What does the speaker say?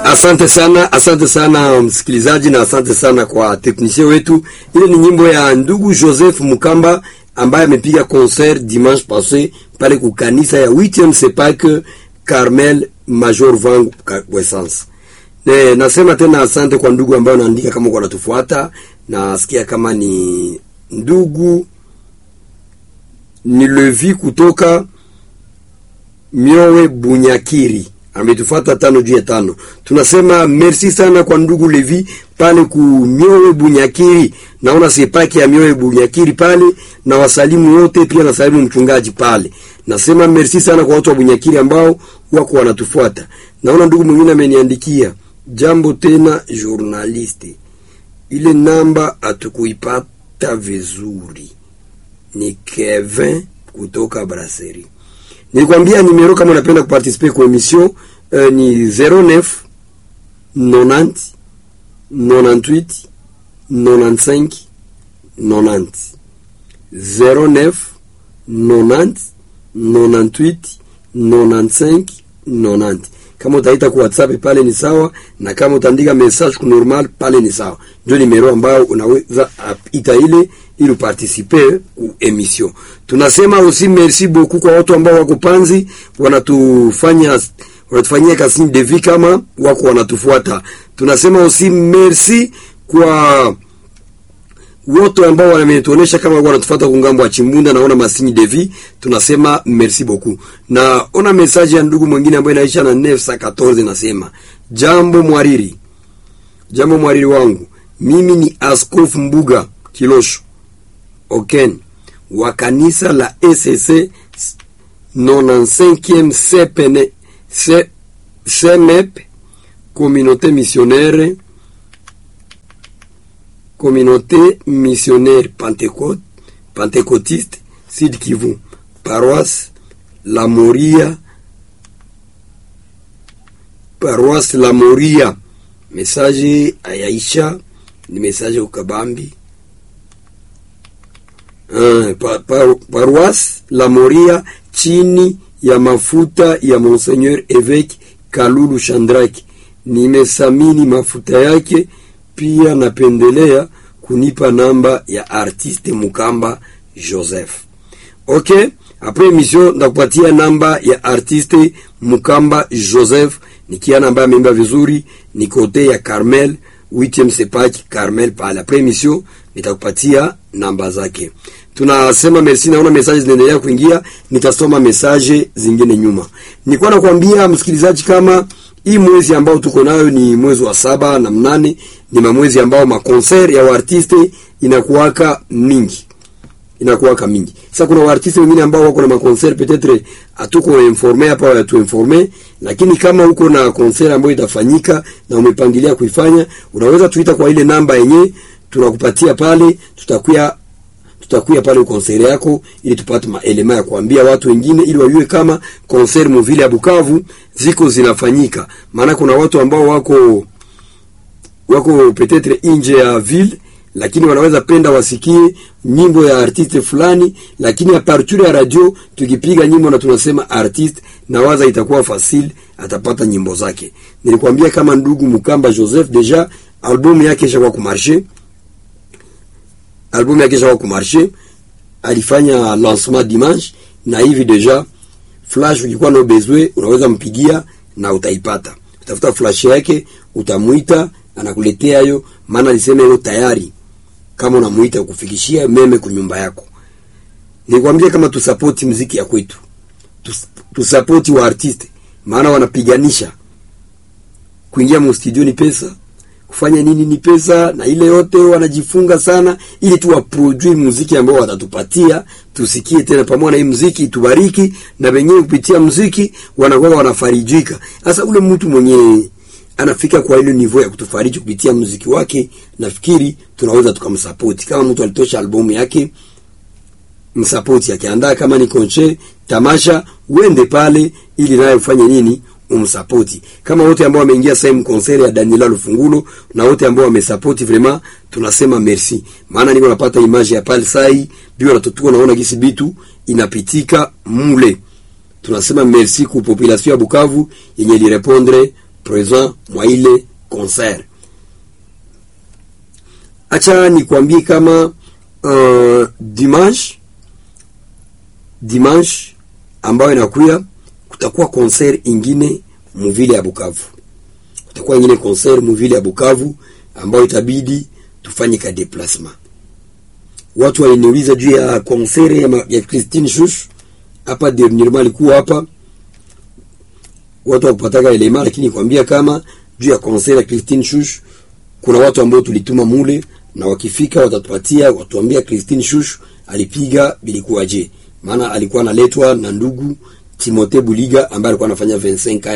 Asante sana, asante sana msikilizaji, na asante sana kwa teknisie wetu. Ile ni nyimbo ya ndugu Joseph Mukamba ambaye amepiga concert dimanche passé pale kukanisa ya 8e Sepak Carmel Major Vangu Wessence. Ne, nasema tena asante kwa ndugu ambao naandika kama kwa natufuata, nasikia kama ni ndugu ni Levi kutoka Miowe Bunyakiri ametufuata tano juu ya tano. Tunasema merci sana kwa ndugu Levi pale ku Miowe Bunyakiri, naona sepaki ya Miowe Bunyakiri pale, na wasalimu wote pia, na salimu mchungaji pale. Nasema merci sana kwa watu wa Bunyakiri ambao wako wanatufuata. Naona ndugu mwingine ameniandikia jambo tena, journaliste, ile namba hatukuipata vizuri. Ni Kevin kutoka Brasserie. Nilikwambia nimero kama unapenda kuparticiper kwa emission uh, ni 09 90 98 95 90 09 90 98 95 90. Kama utaita kwa WhatsApp pale ni sawa, na kama utaandika message ku normal pale ni sawa. Ndio nimero ambayo unaweza ita ile ili uparticipe ku emission. Tunasema aussi merci beaucoup kwa watu ambao wako Panzi wanatufanya wanatufanyia kasi de vie kama wako wanatufuata. Tunasema aussi merci kwa wote ambao wametuonesha kama wako wanatufuata kungambo wa Chimbunda, naona masini de vie, tunasema merci beaucoup. Na ona message ya ndugu mwingine ambaye inaisha na 914 nasema, jambo mwariri, jambo mwariri wangu, mimi ni Askofu Mbuga Kilosho Oken wa kanisa la ECC 95e CPN CMEP communauté missionnaire communauté missionnaire Pentecôte pentecôtiste Sud Kivu paroisse La Moria paroisse La Moria message ayaisha ni message ukabambi Uh, pa, pa, paroisse La Moria chini ya mafuta ya Monseigneur Evêque Kalulu Shandraki. Nimesamini mafuta yake, pia napendelea kunipa namba ya artiste Mukamba Joseph. Okay, après émission ndakupatia namba ya artiste Mukamba Joseph, nikiana ambaye ameimba vizuri, ni kote ya Carmel 8e Sepaki Carmel pale. Après émission nitakupatia namba zake. Tunasema merci, naona message zinaendelea kuingia, nitasoma message zingine nyuma. Nilikuwa nakwambia msikilizaji, kama hii mwezi ambao tuko nayo ni mwezi wa saba na mnane, ni mamwezi ambao makonser ya waartiste inakuwaka mingi inakuwaka mingi. Sasa kuna waartiste wengine ambao wako na makonser peut-être hatuko informe hapa wala tuinforme, lakini kama uko na konser ambayo itafanyika na umepangilia kuifanya, unaweza tuita kwa ile namba yenye tunakupatia pale, tutakuya tutakuya pale konseri yako ili tupate maelema ya kuambia watu wengine ili wajue kama konseri muvile ya Bukavu ziko zinafanyika. Maana kuna watu ambao wako wako petetre nje ya ville, lakini wanaweza penda wasikie nyimbo ya artiste fulani, lakini a partir ya radio tukipiga nyimbo na tunasema artiste na waza itakuwa facile, atapata nyimbo zake. Nilikwambia kama ndugu Mukamba Joseph deja albumu yake ishakuwa kumarshe albumu yake ishakuwa kumarshe, alifanya lancement dimanche, na hivi deja flash, ukikuwa na bezwe unaweza mpigia na utaipata. Utafuta flash yake, utamuita anakuletea hiyo, maana alisema hiyo tayari, kama unamuita ukufikishia meme kunyumba yako. Nikwambia kama tusapoti mziki ya kwetu, tusapoti wa artiste, maana wanapiganisha kuingia mu studio ni pesa kufanya nini ni pesa, na ile yote wanajifunga sana, ili tu waproduce muziki ambao watatupatia tusikie tena pamoja na hii muziki itubariki, na wenyewe kupitia muziki wanakuwa wanafarijika. Sasa ule mtu mwenye anafika kwa ile niveau ya kutufariji kupitia muziki wake, nafikiri tunaweza tukamsupport. Kama mtu alitosha albamu yake, msupport yake, andaa kama ni konche tamasha, uende pale ili naye ufanye nini umsapoti kama wote ambao wameingia sehemu konseri ya Daniela Lufungulo na wote ambao wamesapoti, vraiment tunasema merci, maana niko napata image ya pale sai bio natotuko naona gisi bitu inapitika mule. Tunasema merci ku population ya Bukavu yenye lirepondre present mwa ile concert. Acha nikwambie kama uh, dimanche dimanche ambayo inakuya kutakuwa concert ingine muvile ya Bukavu. Kutakuwa ingine concert muvile ya Bukavu ambayo itabidi tufanye ka déplacement. Watu waliniuliza juu ya concert ya, ma- ya Christine Shush hapa dernièrement alikuwa hapa watu wakupataka elema, lakini kwambia kama juu ya concert ya Christine Shush kuna watu ambao tulituma mule na wakifika watatupatia watuambia Christine Shush alipiga bilikuwaje, maana alikuwa analetwa na ndugu Timothée Buliga ambaye alikuwa anafanya 25